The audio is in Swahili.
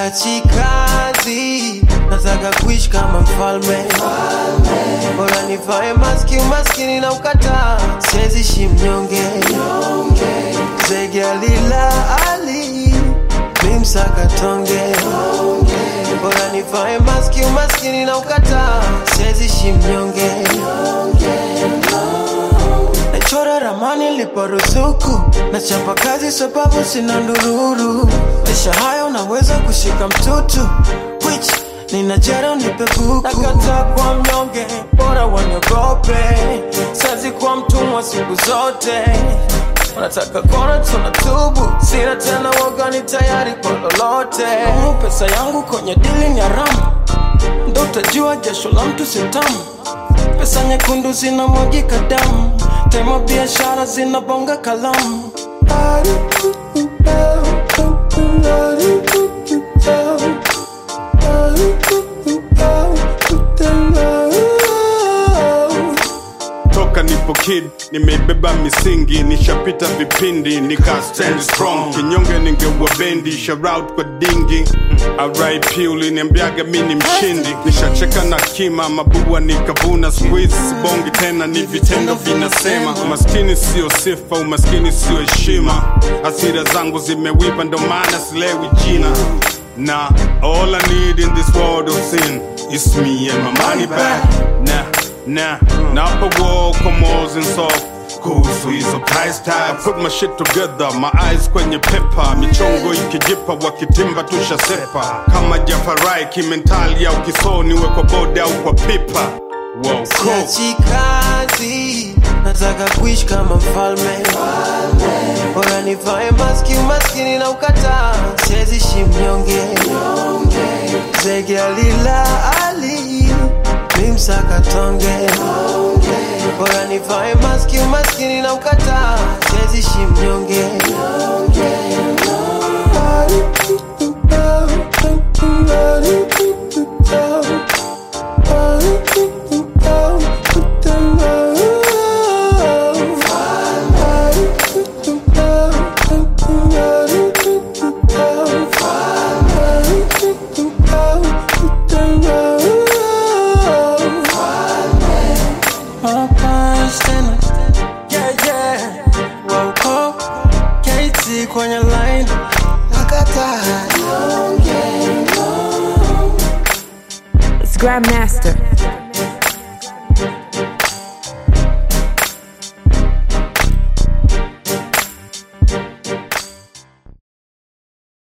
Siachi kazi, nataka kuishi kama mfalme. Bora nivae maski, umaskini na ukataa, siwezi ishi mnyonge. Zege alila ali, mi msaka tonge. Bora nivae maski, umaskini na ukataa, siwezi ishi mnyonge. Nachora ramani liporuzuku, nachapa kazi sababu sina ndururu. Maisha haya unaweza kushika mtutu, which nina jera unipe buku. Nakataa kwa mnyonge, bora waniogope. Siwezi kuwa mtumwa siku zote. Wanataka kona tunatubu, sina tena woga, ni tayari kwa lolote. Humu pesa yangu kwenye dili ni haramu, ndo utajua jasho la mtu si tamu. Pesa nyekundu zinamwagika damu, tema biashara zinabonga kalamu. toka nipo kid nimeibeba misingi nishapita vipindi nika stand strong kinyonge ningeua bendi shoutout kwa dingi RIP uliniambiaga mi ni mshindi nishacheka na kima mabua nikavuna squeeze bongi tena ni vitendo vinasema umaskini sio sifa umaskini sio heshima hasira zangu zimewiva ndo maana silewi jina na all I need in this world of sin is me and my money back na na napo wall commos and soft kuhusu hizo price tag I put my shit together my eyes kwenye pepa michongo ikijipa wakitimba tushasepa kama jafarai kimentali au kisoni we kwa boda au kwa pipa wow, cool. Siachi kazi, nataka kuishi kama mfalme. Bora nivae maski, umaskini na ukataa, siwezi ishi mnyonge. Zege alila ali, mi msaka tonge. Bora nivae maski, umaskini na ukataa, siwezi ishi mnyonge. Mapash tena. Yeah, yeah. Wauko, KT kwenye line. Nakataa. It's Grandmaster.